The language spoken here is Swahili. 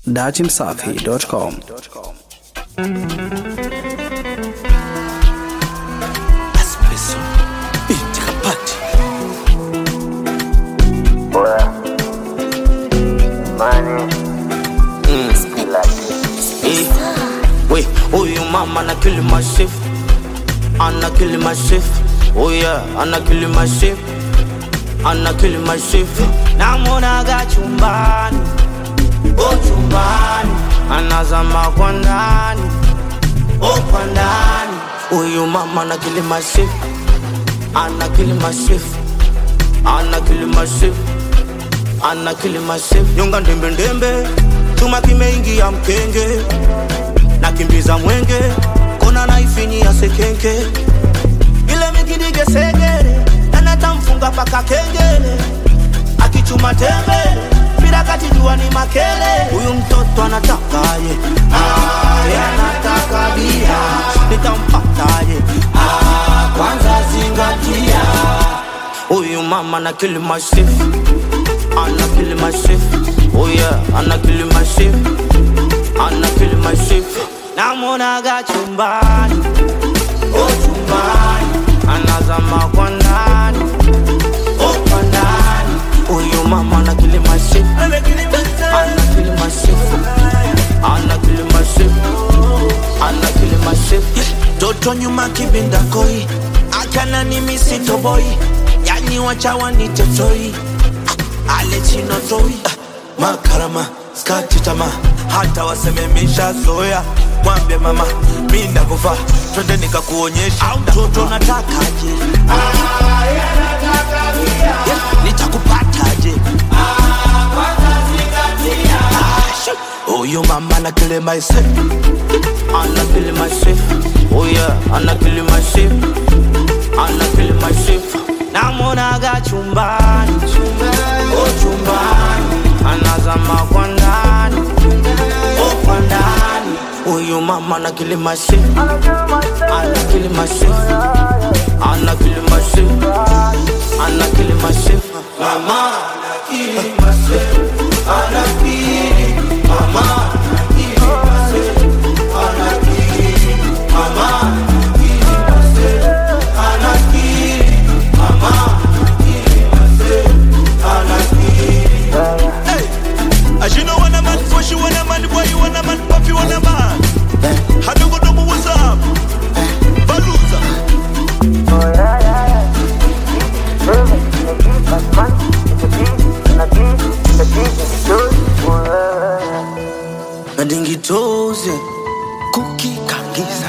datimsafi.com. Espresso. Binti kapati. Eh, we, huyu mama ana kill my shift. Ana kill my shift. Oh yeah, ana kill my shift. Ana kill my shift. Namuonaga chumbani. Oh chumbani. Anazama kwa ndani. Oh kwa ndani. Huyu mama ana kill my shift. Ana kill my shift. Ana kill my shift. Ana kill my shift. Nyonga ndembe ndembe. Chuma kimeingia mkenge. Nakimbiza mwenge. Kona naifini ya sekenke. Ile mikidige segere. Anatamfunga paka kengele. Akichuma tembele. Bila kati jua ni makele. Huyu mtoto anatakaje? Aye, anataka bia. Nitampataje? Ah, kwanza zingatia. Huyu mama na kill my shift. Ana kill my shift. Oh yeah, ana kill my shift. Ana kill my shift. Namuonaga chumbani. Oh chumbani. Anazama kwa ndani. Oh kwa ndani. Huyu mama ana kill my shift. Ana kill my shift. Ana kill my shift. Ana kill my shift. toto nyuma kibinda koi akana ni misito boy yani wacha wanite toi Ah, ale chino toi Ah, makarama skati tama hata wasememesha zoya mwambie mama mi ndakufa twende nikakuonyesha au mtoto natakaje Yeah, nitakupataje Ah, shoo. huyu mama na kile maise Ana kill my shift. Oh yeah, ana kill my shift. Ana kill my shift. Namuonaga chumbani. Oh chumbani. Anazama kwa ndani. Oh kwa ndani. Huyu mama ana kill my shift. Ana kill my shift. Ana kill my shift. Ana kill my shift. Mama ana kill my shift. Ana kill. Mama ana kill my shift. Ana kill. Mama ana kill my shift. Ana kill. Mama ana kill my shift. Ana kill. Hey, as you know, when a man push you, when a man boy, you when a man puff you, when a man. How do you know what's up? Baluza. Madingi toze, kuki kangiza.